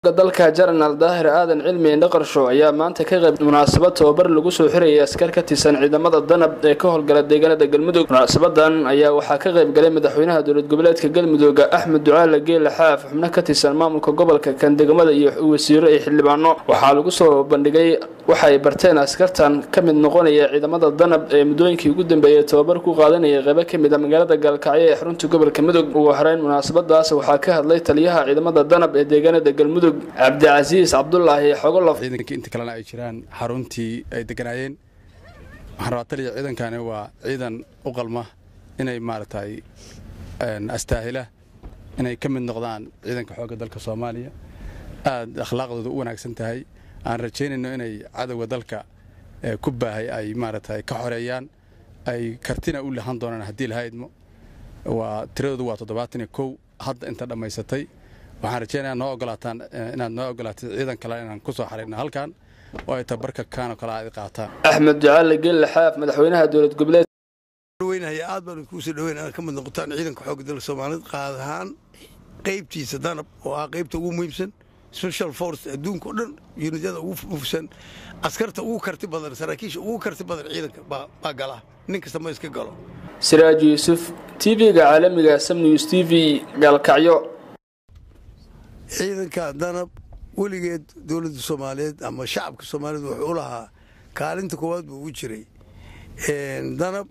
dalka jenaraal daahir aadan cilmi indhaqarsho ayaa maanta ka qayb munaasabad tababar lagu soo xirayay askar ka tirsan ciidamada danab ee ka howlgala deegaanada galmudug munaasabadan ayaa waxaa ka qayb galay madaxweynaha dowlad goboleedka galmudug axmed ducaale geele xaaf xubno ka tirsan maamulka gobolka kandegmada iyo wasiiro iyo xildhibaano waxaa lagu soo bandhigay waxay barteen askartan ka mid noqonaya ciidamada danab ee muddooyinkii ugu dambeeyay tababar ku qaadanaya qaybo ka mid a magaalada gaalkacyo ee xarunta gobolka mudug ugu horeyn munaasabadaas waxaa ka hadlay taliyaha ciidamada danab ee deegaanada galmudug cabdicasiis cabdulaahi xogolof ciidankii inta kalena ay jiraan xaruntii ay deganaayeen waxaan rabaa taliya ciidankani waa ciidan u qalma inay maaragtay astaahila inay ka mid noqdaan ciidanka xoogga dalka soomaaliya aad akhlaaqdooda u wanaagsan tahay aan rajaynayno inay cadowga dalka ku baahay ay maaragtay ka xoreeyaan ay kartina u lahan doonaan haddii la haydmo waa tiradoodu waa toddobaatan iyo kow hadda inta dhammaysatay waxaan rajeynaya noo ogolaataan inaad noo ogolaatid ciidan kale inaan ku soo xarayno halkan oo ay tabarka kaanoo kale aad qaataan axmed ducaale geelle xaaf madaxweynaha dowlad goboleed weynaya aad baan kuusoo dhaweyn inaad ka mid noqotaan ciidanka xoogga dalka soomaaliyeed qaad ahaan qaybtiisa danab oo ah qaybta ugu muhiimsan special force adduunka oo dhan yunidyada ugu mufsan askarta ugu karti badan saraakiisha ugu karti badan ciidanka baa gala nin kasta ma iska galo siraaj yuusuf tv-ga caalamiga sam news t v gaalkacyo ciidanka danab weligeed dowladda soomaaliyeed ama shacabka soomaaliyeed wuxuu u lahaa kaalinta koowaad buu ugu jiray danab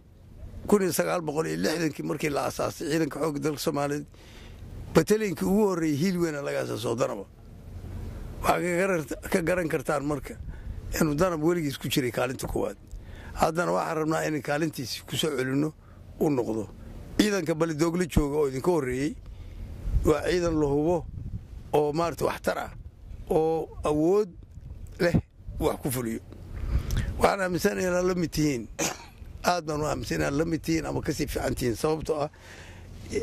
kii markii la asaasay ciidanka xoogga dalka soomaaliyeed bataliinkii ugu horreeyey hiil weyna laga asaasoo danaba waxaa ka garan kartaan marka inuu danab weligiis ku jiray kaalinta koowaad haddana waxaan rabnaa inay kaalintiisi ku soo celinno u noqdo ciidanka balidoogla jooga oo idinka horreeyey waa ciidan la hubo oo maarata waxtar ah oo awood leh wax ku fuliyo waxaan aaminsan inaad la mid tihiin aad baan u aaminsan inaad la mid tihiin ama kasii fiican tihiin sababtoo ah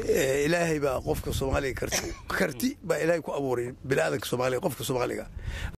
ilaahay baa qofka soomaaliga karti karti baa ilaahay ku abuuray biniaadanka soomaaliga qofka soomaaliga